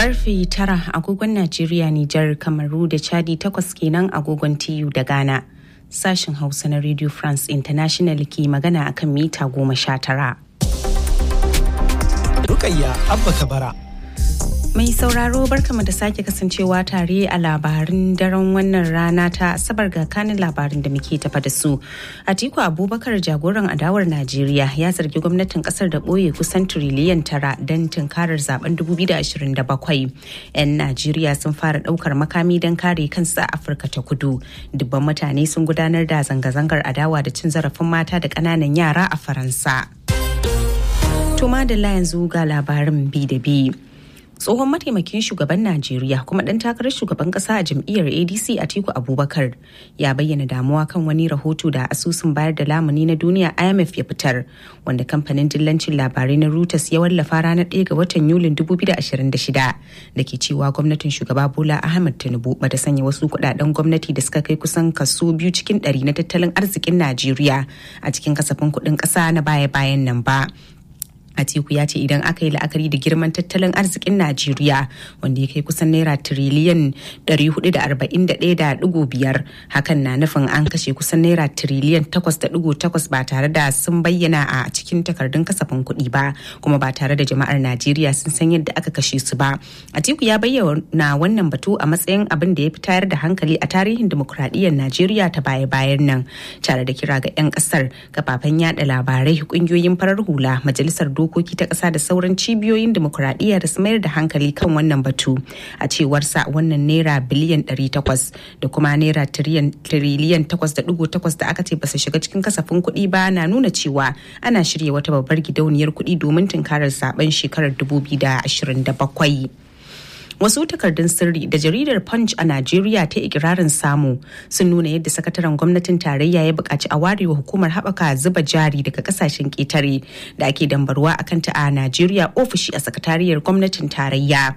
Karfe tara agogon Najeriya, Nijar, Kamaru da Chadi takwas kenan agogon TU da Ghana. Sashen Hausa na Radio France International ke magana akan mita goma sha tara. Rukayya Abba Kabara. Mai sauraro barkama da sake kasancewa tare a labarin daren wannan rana ta asabar ga kanin labarin da muke tafa da su. Atiku Abubakar jagoran adawar Najeriya ya zargi gwamnatin kasar da ɓoye kusan tiriliyan tara don tunkarar zaben 2027. 'Yan Najeriya sun fara ɗaukar makami don kare kansu a Afirka ta kudu. Dubban mutane sun gudanar da zanga-zangar adawa da cin zarafin mata da ƙananan yara a Faransa. Tuma da yanzu ga labarin bi da bi. tsohon mataimakin shugaban najeriya kuma ɗan takarar shugaban ƙasa a jam'iyyar adc atiku abubakar ya bayyana damuwa kan wani rahoto da asusun bayar da lamuni na duniya imf ya fitar wanda kamfanin dillancin labarai na reuters ya wallafa ranar 1 ga watan yulin 2026 da ke cewa gwamnatin shugaba bola ahmed tinubu bata sanya wasu kudaden gwamnati da suka kai kusan kaso biyu cikin ɗari na tattalin arzikin najeriya a cikin kasafin kuɗin ƙasa na baya-bayan nan ba Atiku ya ce idan aka yi la'akari da girman tattalin arzikin Najeriya wanda ya kai kusan naira tiriliyan 441.5 hakan na nufin an kashe kusan naira tiriliyan 8.8 ba tare da sun bayyana a cikin takardun kasafin kuɗi ba kuma ba tare da jama'ar Najeriya sun san yadda aka kashe su ba. Atiku ya bayyana wannan batu a matsayin abin da ya fi tayar da hankali a tarihin dimokuraɗiyyar Najeriya ta baya-bayan nan tare da kira ga 'yan ƙasar kafafen yada labarai ƙungiyoyin farar hula majalisar dokoki ta ƙasa da sauran cibiyoyin demokuraɗiyya da su mayar da hankali kan wannan batu a cewar sa wannan naira biliyan 800 da kuma naira tiriliyan 8.8 da aka ce ba su shiga cikin kasafin kuɗi ba na nuna cewa ana shirya wata babbar gidauniyar kuɗi domin tunkarar zaben shekarar 2027. wasu takardun sirri da jaridar punch a najeriya ta ikirarin samu sun nuna yadda sakataren gwamnatin tarayya ya buƙaci a warewa hukumar haɓaka zuba jari daga kasashen ƙetare da ake dambarwa a kanta a najeriya ofishi a sakatariyar gwamnatin tarayya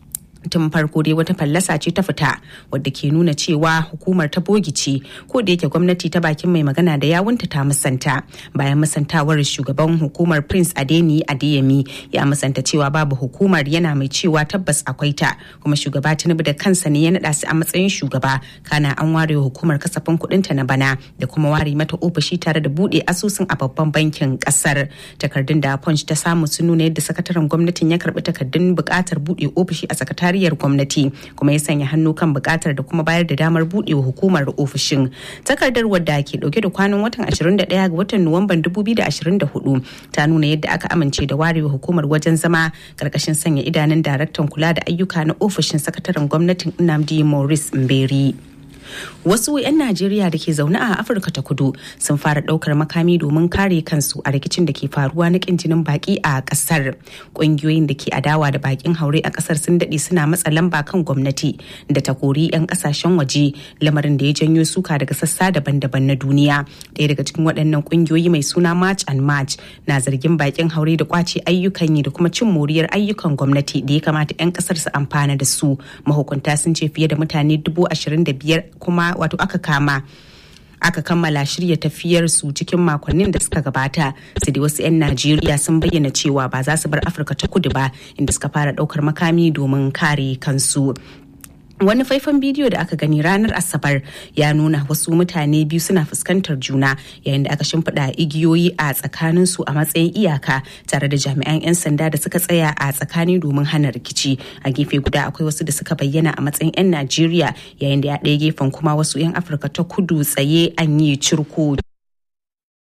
tun farko dai wata fallasa ce ta fita wadda ke nuna cewa hukumar ta bogice ko da yake gwamnati ta bakin mai magana da yawunta ta musanta bayan musantawar shugaban hukumar prince adeni adeyemi ya musanta cewa babu hukumar yana mai cewa tabbas akwai ta kuma shugaba tinubu da kansa ne ya naɗa su a matsayin shugaba kana an ware hukumar kasafin kuɗin ta na bana da kuma ware mata ofishi tare da buɗe asusun a babban bankin ƙasar takardun da punch ta samu sun nuna yadda sakataren gwamnatin ya karɓi takardun buƙatar buɗe ofishi a sakatare sakatariyar gwamnati kuma ya sanya hannu kan bukatar da kuma bayar da damar buɗewa hukumar ofishin takardar wadda ke dauke da kwanan watan 21 ga watan nuwamban 2024 ta nuna yadda aka amince da warewa hukumar wajen zama karkashin sanya idanun daraktan kula da ayyuka na ofishin sakataren gwamnatin nnamdi maurice mberi wasu 'yan najeriya da ke zaune a afirka ta kudu sun fara daukar makami domin kare kansu a rikicin da ke faruwa na kin jinin baki a kasar ƙungiyoyin da ke adawa da bakin haure a kasar sun daɗe suna matsa lamba kan gwamnati da ta kori 'yan kasashen waje lamarin da ya janyo suka daga sassa daban-daban na duniya ɗaya daga cikin waɗannan ƙungiyoyi mai suna march and march na zargin bakin haure da kwace ayyukan yi da kuma cin moriyar ayyukan gwamnati da ya kamata 'yan kasar su amfana da su mahukunta sun ce fiye da mutane dubu ashirin da biyar kuma wato aka kama aka kammala shirya tafiyar su cikin makonnin da suka gabata sai dai wasu 'yan najeriya sun bayyana cewa ba za su bar afirka ta kudu ba inda suka fara daukar makami domin kare kansu wani faifan bidiyo da aka gani ranar asabar ya nuna wasu mutane biyu suna fuskantar juna yayin da aka shimfiɗa igiyoyi a tsakanin su a matsayin iyaka tare da jami'an 'yan sanda da suka tsaya a tsakani domin hana rikici a gefe guda akwai wasu da suka bayyana a matsayin 'yan najeriya yayin da ya ɗaya gefen kuma wasu 'yan afirka ta kudu tsaye an yi cirko